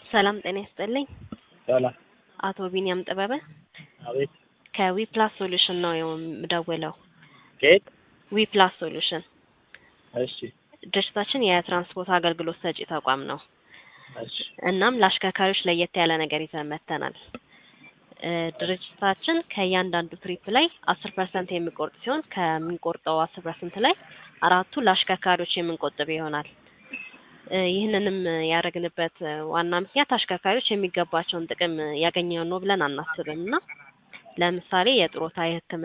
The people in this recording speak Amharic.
ሰላም ጤና ይስጥልኝ። ሰላም። አቶ ቢኒያም ጥበበ አቤት። ከዊፕላስ ሶሉሽን ነው የምደውለው። ከየት? ዊፕላስ ሶሉሽን እሺ፣ ድርጅታችን የትራንስፖርት አገልግሎት ሰጪ ተቋም ነው። እሺ፣ እናም ለአሽከርካሪዎች ለየት ያለ ነገር ይዘን መጥተናል። እ ድርጅታችን ከእያንዳንዱ ትሪፕ ላይ አስር ፐርሰንት የሚቆርጥ ሲሆን ከምንቆርጠው አስር ፐርሰንት ላይ አራቱ ለአሽከርካሪዎች የምንቆጥብ ይሆናል። እ ይህንንም ያደረግንበት ዋና ምክንያት አሽከርካሪዎች የሚገባቸውን ጥቅም ያገኘው ነው ብለን አናስብም እና ለምሳሌ የጡረታ፣ የሕክምና